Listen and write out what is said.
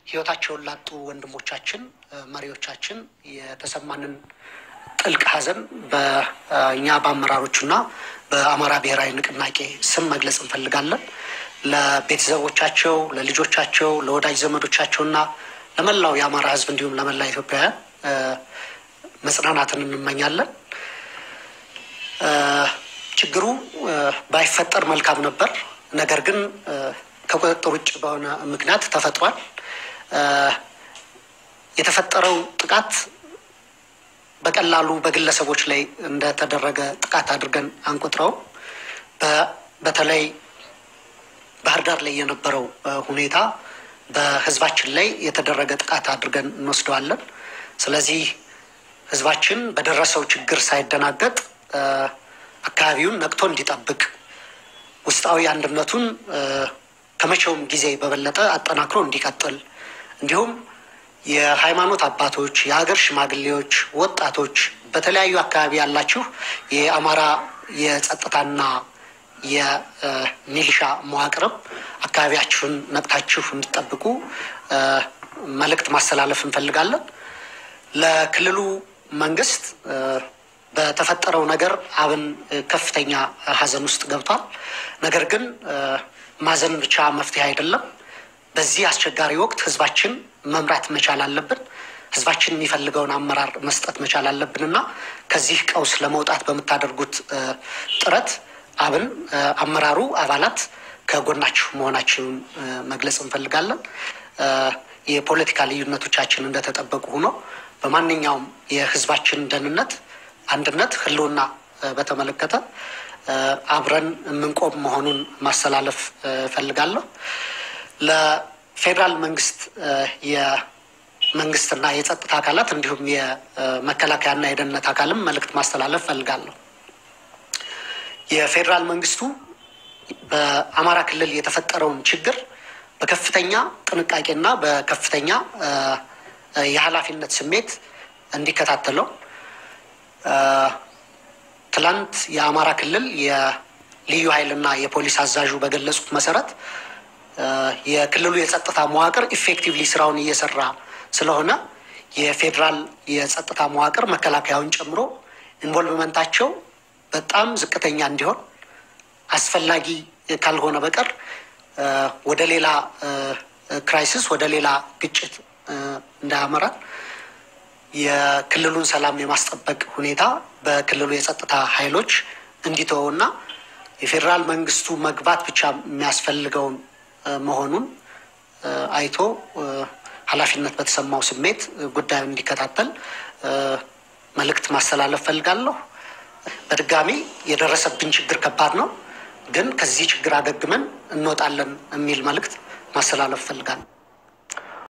ህይወታቸውን ላጡ ወንድሞቻችን መሪዎቻችን የተሰማንን ጥልቅ ሐዘን በእኛ በአመራሮቹና በአማራ ብሔራዊ ንቅናቄ ስም መግለጽ እንፈልጋለን። ለቤተሰቦቻቸው፣ ለልጆቻቸው፣ ለወዳጅ ዘመዶቻቸውና ለመላው የአማራ ህዝብ እንዲሁም ለመላ ኢትዮጵያውያን መጽናናትን እንመኛለን። ችግሩ ባይፈጠር መልካም ነበር። ነገር ግን ከቁጥጥር ውጭ በሆነ ምክንያት ተፈጥሯል። የተፈጠረው ጥቃት በቀላሉ በግለሰቦች ላይ እንደተደረገ ጥቃት አድርገን አንቆጥረውም። በተለይ ባህር ዳር ላይ የነበረው ሁኔታ በህዝባችን ላይ የተደረገ ጥቃት አድርገን እንወስደዋለን። ስለዚህ ህዝባችን በደረሰው ችግር ሳይደናገጥ አካባቢውን ነቅቶ እንዲጠብቅ ውስጣዊ አንድነቱን ከመቼውም ጊዜ በበለጠ አጠናክሮ እንዲቀጥል እንዲሁም የሃይማኖት አባቶች፣ የሀገር ሽማግሌዎች፣ ወጣቶች በተለያዩ አካባቢ ያላችሁ የአማራ የጸጥታና የሚሊሻ መዋቅርም አካባቢያችሁን ነቅታችሁ እንዲጠብቁ መልእክት ማስተላለፍ እንፈልጋለን። ለክልሉ መንግስት በተፈጠረው ነገር አብን ከፍተኛ ሀዘን ውስጥ ገብቷል። ነገር ግን ማዘን ብቻ መፍትሄ አይደለም። በዚህ አስቸጋሪ ወቅት ህዝባችን መምራት መቻል አለብን። ህዝባችን የሚፈልገውን አመራር መስጠት መቻል አለብን እና ከዚህ ቀውስ ለመውጣት በምታደርጉት ጥረት አብን አመራሩ አባላት ከጎናችሁ መሆናችንን መግለጽ እንፈልጋለን። የፖለቲካ ልዩነቶቻችን እንደተጠበቁ ሆኖ በማንኛውም የህዝባችን ደህንነት፣ አንድነት፣ ህልውና በተመለከተ አብረን የምንቆም መሆኑን ማስተላለፍ እፈልጋለሁ። ለፌዴራል መንግስት የመንግስትና የጸጥታ አካላት እንዲሁም የመከላከያና የደህንነት አካልም መልእክት ማስተላለፍ እፈልጋለሁ። የፌዴራል መንግስቱ በአማራ ክልል የተፈጠረውን ችግር በከፍተኛ ጥንቃቄና በከፍተኛ የኃላፊነት ስሜት እንዲከታተለው ትላንት የአማራ ክልል የልዩ ኃይልና የፖሊስ አዛዡ በገለጹት መሰረት የክልሉ የጸጥታ መዋቅር ኢፌክቲቭሊ ስራውን እየሰራ ስለሆነ የፌዴራል የጸጥታ መዋቅር መከላከያውን ጨምሮ ኢንቮልቭመንታቸው በጣም ዝቅተኛ እንዲሆን አስፈላጊ ካልሆነ በቀር ወደ ሌላ ክራይሲስ ወደ ሌላ ግጭት እንዳያመራን የክልሉን ሰላም የማስጠበቅ ሁኔታ በክልሉ የጸጥታ ኃይሎች እንዲተወውና የፌዴራል መንግስቱ መግባት ብቻ የሚያስፈልገውን መሆኑን አይቶ ኃላፊነት በተሰማው ስሜት ጉዳዩን እንዲከታተል መልእክት ማስተላለፍ ፈልጋለሁ። በድጋሚ የደረሰብን ችግር ከባድ ነው፣ ግን ከዚህ ችግር አገግመን እንወጣለን የሚል መልእክት ማስተላለፍ ፈልጋለሁ።